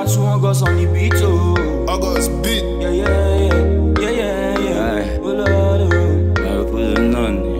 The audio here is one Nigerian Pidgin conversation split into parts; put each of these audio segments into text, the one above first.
one two August on the beat, oh. August beat. Yeah, yeah, yeah, yeah, yeah, yeah. Aye. Oh, Lord, oh. I put it on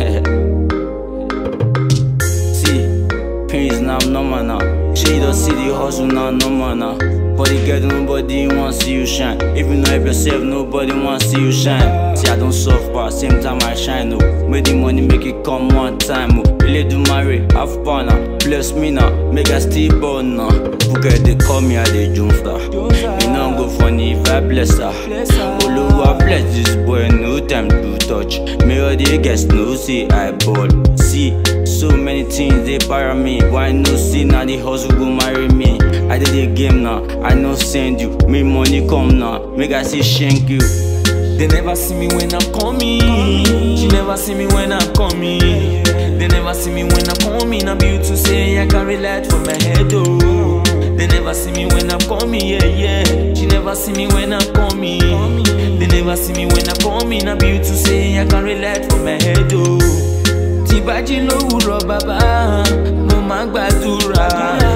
See, pains now normal now. Shade the city hustle now normal now. Body get nobody want see you shine. If you know help yourself, nobody want see you shine. See, I don't suffer, same time I shine. Oh, make the money make it come one time. Oh, really do marry, have fun now. Bless me now, make I still born now. Who get they call me, I they jump star. You know go funny if I bless her. Bless her. Oluwa bless this boy, no time to touch. Me all the guests no see I ball. See, so many things they para me. Why no see now the hustle go marry me? I did the game now, I no send you. Me money come now, make I see shank you. They never see me when I'm coming. She never see me when I'm coming. They never see me when I'm coming. I'm built to say I carry light from my head, oh. They never see me when I'm coming, yeah, yeah. She never see me when I'm coming. They never see me when I'm coming. I'm built to say I carry light from my head, oh. Tí bá jí lówùrọ̀ bàbá, mo máa ń gbàdúrà.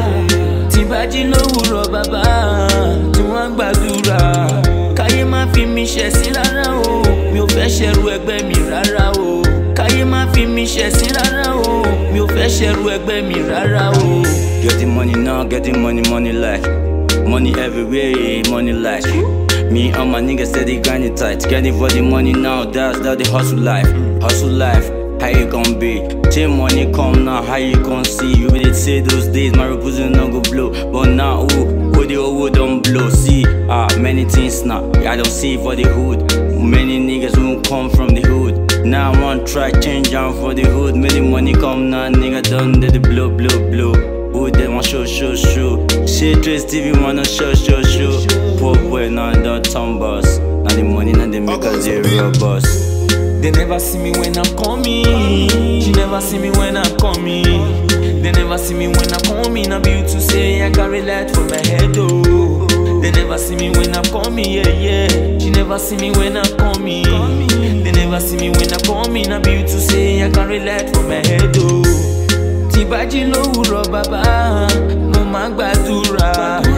Tí bá jí lówùrọ̀ bàbá, tí wọ́n ń gbàdúrà. Káyé má fi mi ṣẹ̀sín rárá o, mi ò fẹ́ ṣẹ̀rù ẹgbẹ́ mi rárá o. Káyé má fi mi ṣẹ̀sín rárá o, mi ò fẹ́ ṣẹ̀rù ẹgbẹ́ mi rárá o. Getting money now, getting money, money like Money everywhere, money like Me and my niggas steady grinding tight Getting for the money now, that's that the hustle life Hustle life, how you gon' be? Till money come now, how you gon' see? You really say those days, my represent no go blow But now, ooh, who the old don't blow See, ah, many things now, I don't see for the hood Many niggas won't come from the hood Now I want try change am for the hood Make the money come now, nigga done did the blow, blow, blow Who they want show, show, show Shit, Trace TV wanna show, show, show Poor boy now the turn boss Now the money now they make us the real boss They never see me when I'm coming. She never see me when I'm coming. They never see me when I'm coming. I'm built to say I carry light for my head, oh. They never see me when I'm coming, yeah, yeah. She never see me when I'm coming. They never see me when I'm coming. I'm built to say I carry light for my head, oh. Tí bá jí lówùrọ̀ bàbá, mo máa ń gbàdúrà.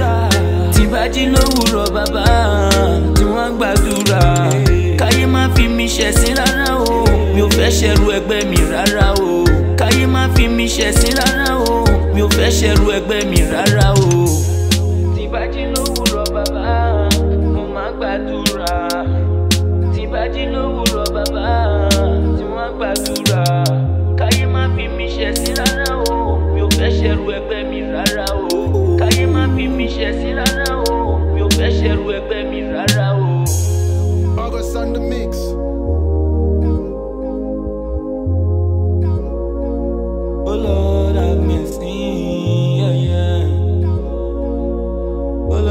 Tí bá jí lówùrọ̀ bàbá, tí wọ́n ń gbàdúrà. Káyé má fi mi ṣẹ̀sín rárá o, mi ò fẹ́ ṣẹ̀rù ẹgbẹ́ mi rárá o. Káyé má fi mi ṣẹ̀sín rárá o, mi ò fẹ́ ṣẹ̀rù ẹgbẹ́ mi rárá o. Tí bá jí lówùrọ̀ bàbá, mo máa ń gbàdúrà.